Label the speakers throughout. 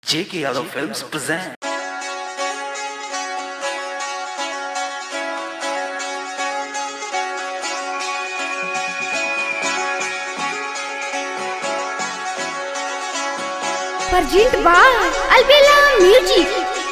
Speaker 1: J.K. Yadav Films present.
Speaker 2: Perjint by Albella Music.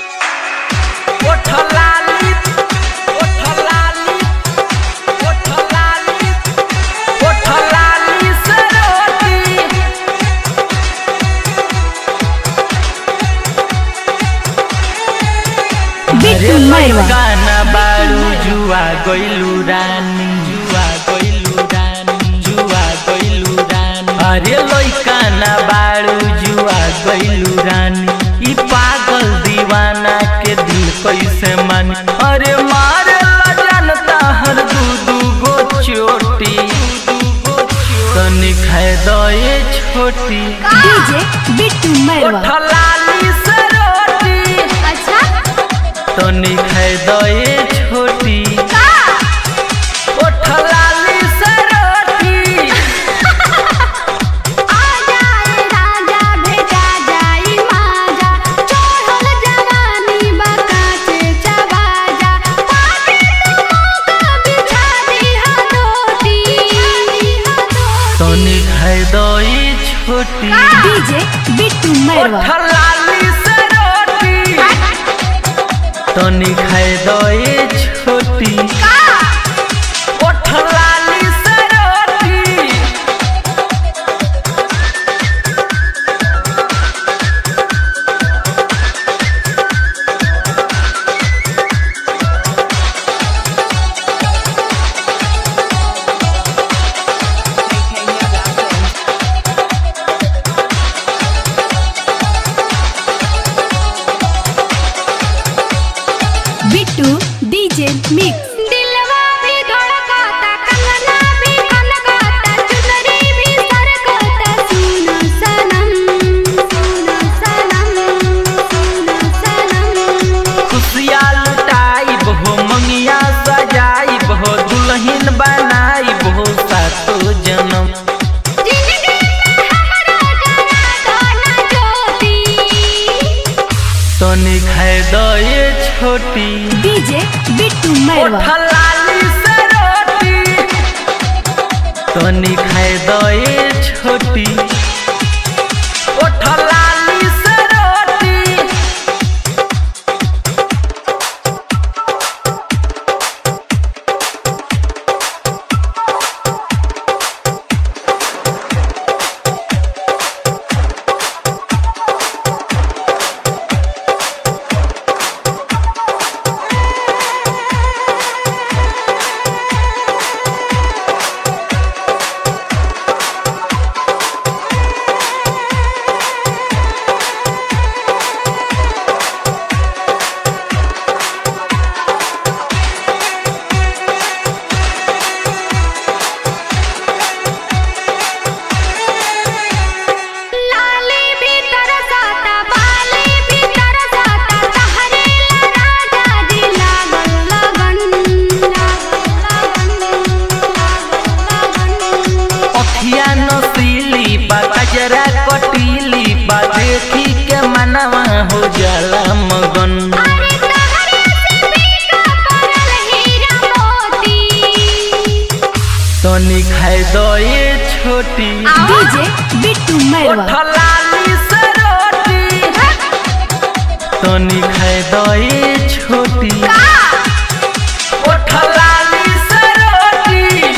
Speaker 3: अरे गाना बारू जुआ गइलू रानी जुआ गइलू रानी जुआ गइलू रानी अरे लइकाना बारू जुआ गइलू रानी ई पागल दीवाना के दिल कैसे मान अरे मारे ला जानता हर दू दू गो चोटी तनी खाए दए छोटी
Speaker 2: DJ Bittu Merwa.
Speaker 3: ठलाली से रोटी
Speaker 2: अच्छा
Speaker 3: तनी खाए दए छोटी
Speaker 2: का
Speaker 3: ओ ठलाली से रोटी
Speaker 2: आ जाए राजा भेजा जाई माजा चढ़ल जवानी बकाचे चबाजा पाके तू मौका बिछा दिहा दोटी
Speaker 3: तनी खाए दए छोटी
Speaker 2: DJ Bittu
Speaker 3: ओ ठलाली से रोटी तनी खाए दए छोटी ओ ठलाली से रोटी
Speaker 2: बिट्टू डीजे मिक्स दिलवा भी धड़कता कंगना भी कनकता चुनरी भी सरकता सुनो सनम सुनो सनम सुनो सनम
Speaker 3: खुशिया लुटाई हो मंगिया सजाई हो दुल्हन बनाई हो सातो जन्म
Speaker 2: जिंदगी में हमरा जरा गाना ज्योति
Speaker 3: तनी खाए दए छोटी
Speaker 2: डीजे बिट्टू
Speaker 3: ओ ठलाली से रोटी तनी खाए दए छोटी ओ ठलाली से रोटी
Speaker 2: लाली भी तरसाता बाली भी तरसाता तहरे ला राजा जी लागल लगन लागल लगन
Speaker 3: अखिया नसीली बा कजरा कटीली बा देखी के मनवा हो जाला मगन
Speaker 2: अरे तहरे से बीका परल हीरा मोती
Speaker 3: तनी खाए दए छोटी
Speaker 2: डीजे बिट्टू
Speaker 3: ओ ठलाली से रोटी तनी खाए दए छोटी ओ ठलाली से रोटी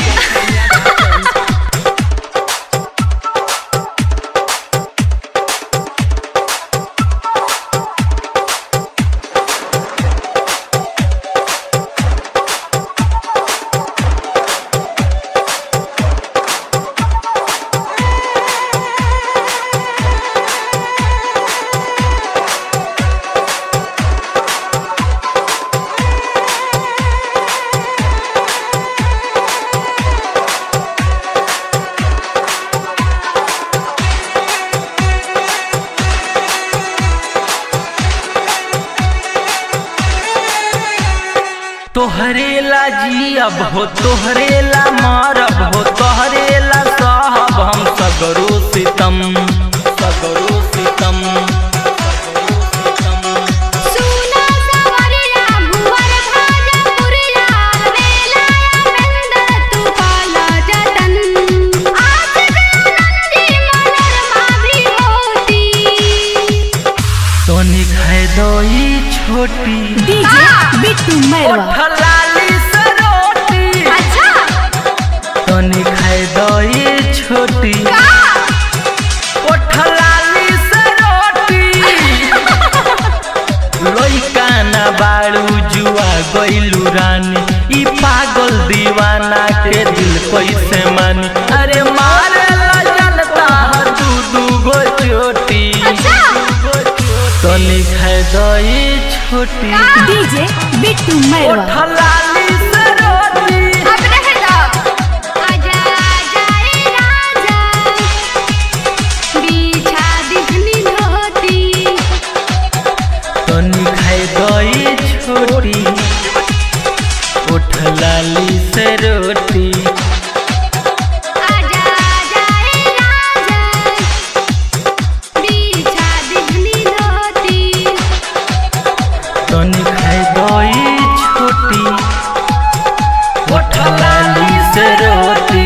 Speaker 3: तोहरे ला जियब हो तोहरे ला मरब हो तोहरे ला सहब हम सगरो सितम सगरो सितम दई छोटी
Speaker 4: डीजे बिट्टू मैरवा
Speaker 3: ओठलाली से रोटी
Speaker 2: अच्छा
Speaker 3: तनी खाए दई छोटी
Speaker 2: का
Speaker 3: ओठलाली से रोटी लइका ना बाड़ू जुआ गइलू रानी ई पागल दीवाना के दिल कैसे मानी अरे मारे ला जनता दू दू गो चोटी
Speaker 2: अच्छा
Speaker 3: तनी खाए दई छोटी
Speaker 4: डीजे बिट्टू मैरवा
Speaker 3: ओठलाली से रोटी
Speaker 2: अब रह दो आजा जाए राजा बिछा दिखनी धोती
Speaker 3: तनी खाए दई छोटी उठलाली से रोटी
Speaker 2: आजा जाए राजा बिछा दिखनी धोती
Speaker 3: तनी खाए दई छोटी उठलाली से रोटी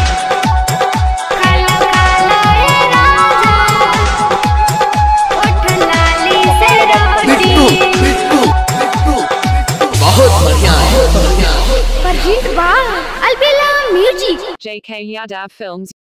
Speaker 2: काला काला ए राजा उठ लाली से रोटी
Speaker 5: बहुत बढ़िया है बहुत बढ़िया है
Speaker 2: परजीत वाह Albela music
Speaker 6: JK Yadav Films